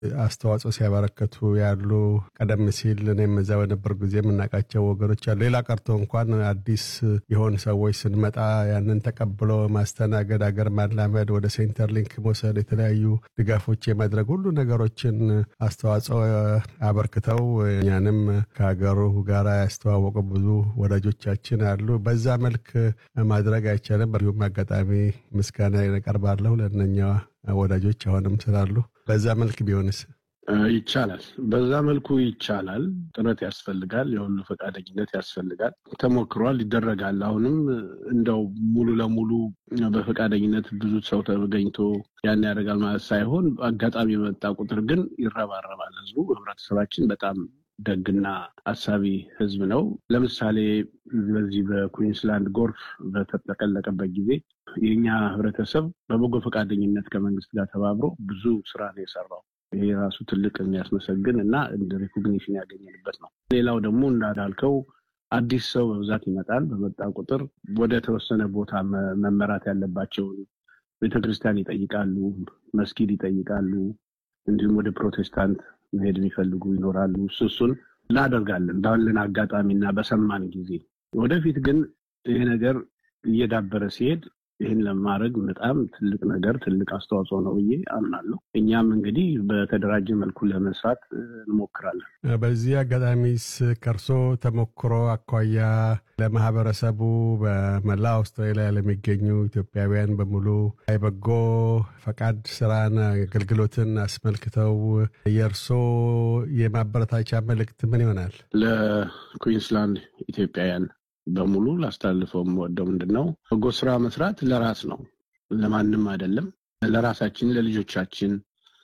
አስተዋጽኦ ሲያበረከቱ ያሉ ቀደም ሲል እኔም እዛ በነበር ጊዜ የምናውቃቸው ወገኖች አሉ። ሌላ ቀርቶ እንኳን አዲስ የሆኑ ሰዎች ስንመጣ ያንን ተቀብሎ ማስተናገድ፣ አገር ማላመድ፣ ወደ ሴንተር ሊንክ መውሰድ፣ የተለያዩ ድጋፎች የማድረግ ሁሉ ነገሮችን አስተዋጽኦ አበርክተው እኛንም ከሀገሩ ጋር ያስተዋወቁ ብዙ ወዳጆቻችን አሉ። በዛ መልክ ማድረግ አይቻልም። በዚሁም አጋጣሚ ምስጋና ያቀርባለሁ ለእነኛ ወዳጆች አሁንም ስላሉ። በዛ መልክ ቢሆንስ ይቻላል። በዛ መልኩ ይቻላል። ጥረት ያስፈልጋል። የሁሉ ፈቃደኝነት ያስፈልጋል። ተሞክሯል፣ ይደረጋል። አሁንም እንደው ሙሉ ለሙሉ በፈቃደኝነት ብዙ ሰው ተገኝቶ ያን ያደርጋል ማለት ሳይሆን አጋጣሚ የመጣ ቁጥር ግን ይረባረባል። ህዝቡ ህብረተሰባችን በጣም ደግና አሳቢ ህዝብ ነው። ለምሳሌ በዚህ በኩዊንስላንድ ጎርፍ በተጠቀለቀበት ጊዜ የእኛ ህብረተሰብ በበጎ ፈቃደኝነት ከመንግስት ጋር ተባብሮ ብዙ ስራ ነው የሰራው። ይሄ ራሱ ትልቅ የሚያስመሰግን እና እንደ ሪኮግኒሽን ያገኘንበት ነው። ሌላው ደግሞ እንዳልከው አዲስ ሰው በብዛት ይመጣል። በመጣ ቁጥር ወደ ተወሰነ ቦታ መመራት ያለባቸውን ቤተክርስቲያን ይጠይቃሉ፣ መስጊድ ይጠይቃሉ። እንዲሁም ወደ ፕሮቴስታንት መሄድ የሚፈልጉ ይኖራሉ። እሱ እሱን እናደርጋለን ባለን አጋጣሚና በሰማን ጊዜ። ወደፊት ግን ይሄ ነገር እየዳበረ ሲሄድ ይህን ለማድረግ በጣም ትልቅ ነገር ትልቅ አስተዋጽኦ ነው ብዬ አምናለሁ። እኛም እንግዲህ በተደራጀ መልኩ ለመስራት እንሞክራለን። በዚህ አጋጣሚስ ከእርሶ ተሞክሮ አኳያ ለማህበረሰቡ በመላ አውስትራሊያ ለሚገኙ ኢትዮጵያውያን በሙሉ የበጎ ፈቃድ ስራን አገልግሎትን አስመልክተው የእርሶ የማበረታቻ መልእክት ምን ይሆናል? ለኩዊንስላንድ ኢትዮጵያውያን በሙሉ ላስተላልፈው የምወደው ምንድን ነው፣ በጎ ስራ መስራት ለራስ ነው፣ ለማንም አይደለም። ለራሳችን፣ ለልጆቻችን፣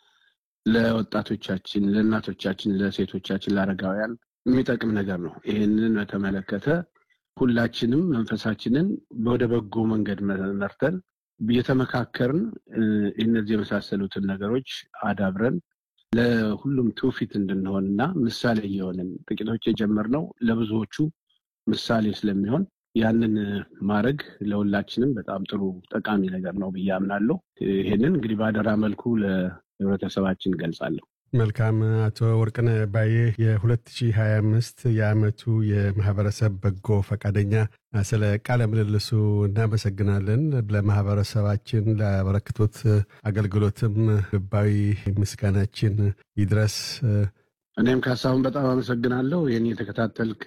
ለወጣቶቻችን፣ ለእናቶቻችን፣ ለሴቶቻችን፣ ለአረጋውያን የሚጠቅም ነገር ነው። ይህንን በተመለከተ ሁላችንም መንፈሳችንን ወደ በጎ መንገድ መርተን እየተመካከርን እነዚህ የመሳሰሉትን ነገሮች አዳብረን ለሁሉም ትውፊት እንድንሆን እና ምሳሌ እየሆንን ጥቂቶች የጀመርነው ለብዙዎቹ ምሳሌ ስለሚሆን ያንን ማድረግ ለሁላችንም በጣም ጥሩ ጠቃሚ ነገር ነው ብዬ አምናለሁ። ይሄንን እንግዲህ በአደራ መልኩ ለህብረተሰባችን ገልጻለሁ። መልካም። አቶ ወርቅነህ ባዬ የ2025 የዓመቱ የማህበረሰብ በጎ ፈቃደኛ፣ ስለ ቃለ ምልልሱ እናመሰግናለን። ለማህበረሰባችን ላበረክቶት አገልግሎትም ልባዊ ምስጋናችን ይድረስ። እኔም ካሳሁን በጣም አመሰግናለሁ። ይህን የተከታተልክ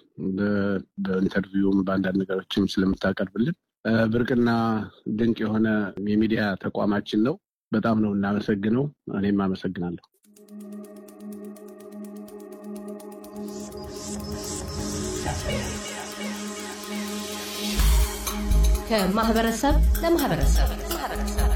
በኢንተርቪውም በአንዳንድ ነገሮችም ስለምታቀርብልን ብርቅና ድንቅ የሆነ የሚዲያ ተቋማችን ነው። በጣም ነው እናመሰግነው። እኔም አመሰግናለሁ። ከማህበረሰብ ለማህበረሰብ